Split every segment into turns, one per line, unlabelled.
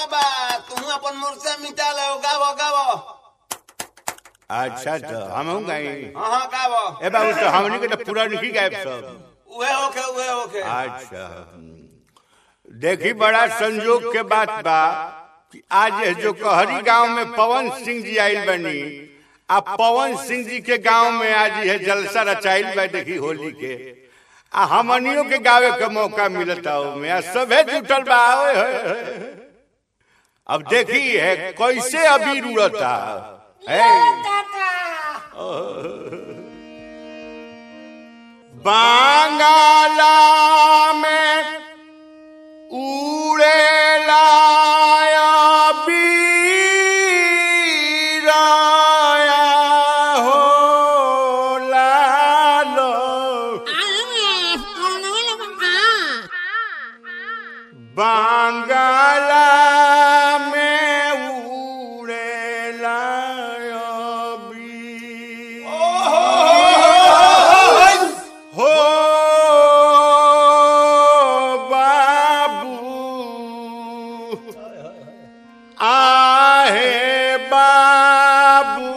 बाबा तू अपन मुर्से मिटा ले गावो गावो
अच्छा तो हम गई
हाँ हाँ गावो
ए बाबू तो हमनी के तो पूरा नहीं गायब सब
उहे होके उहे होके
अच्छा देखी बड़ा संजोग के बात बा कि आज ये जो कहरी गांव में पवन सिंह जी आइल बनी आ पवन सिंह जी के गांव में आज ये जलसा रचाइल बा देखी होली के आ हमनियों के गावे के मौका मिलता में आ सभे जुटल बा ओए होए होए। अब देखी है कैसे अबीर उड़ता है बांगाला में उड़ेला बीराया हो लालो बांगाला में उड़ेला बीर हो बाबू आहे बाबू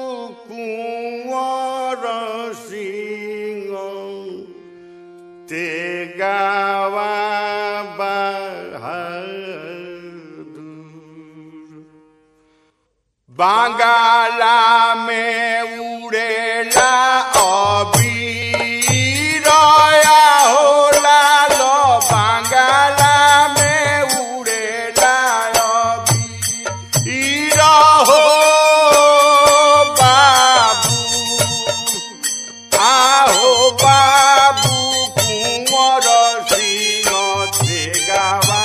कुंवर सिंह ते गावा बहादुर बांगाला में उड़ेला अबीरया होला लो बांगाला में उड़ेला अबीर हो बाबू आहो बाबू कुंवर सिंह ते गावा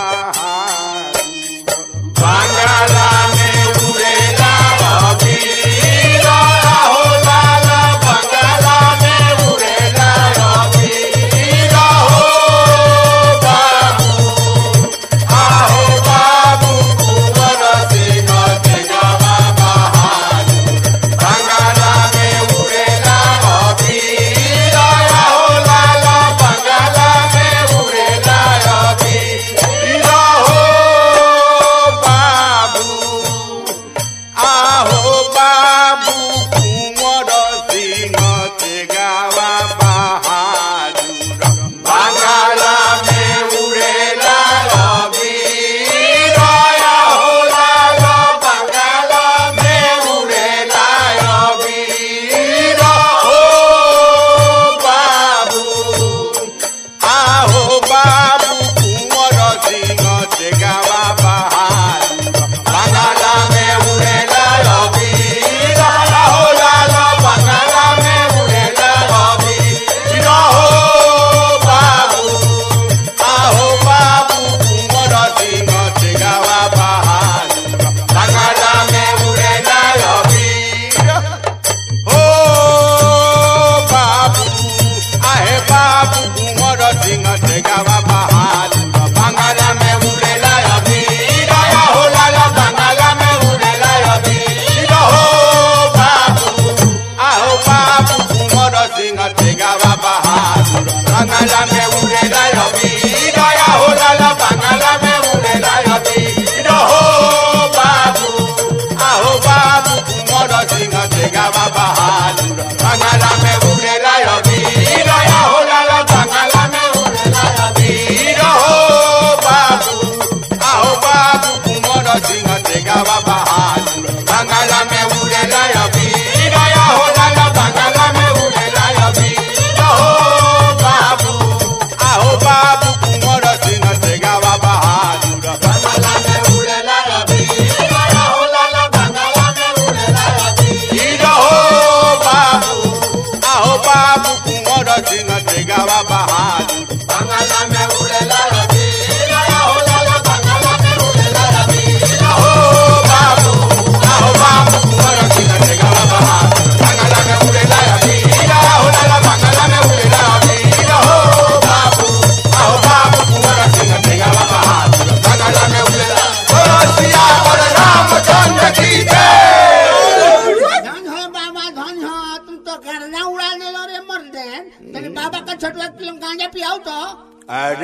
बहादुर बांगाला में उड़ेला अबीर हो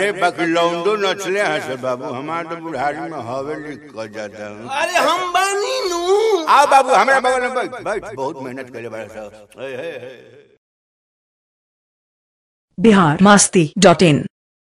रे बाकी लौंडो नचले हैं से बाबू हमारे तो बुढ़ारी में हवेली कर जाता हूँ
अरे हम बानी नू
आओ बाबू हमारे बगल में बैठ बैठ बहुत मेहनत करे बड़ा साहब हे, हे, हे।
Bihar Masti dot in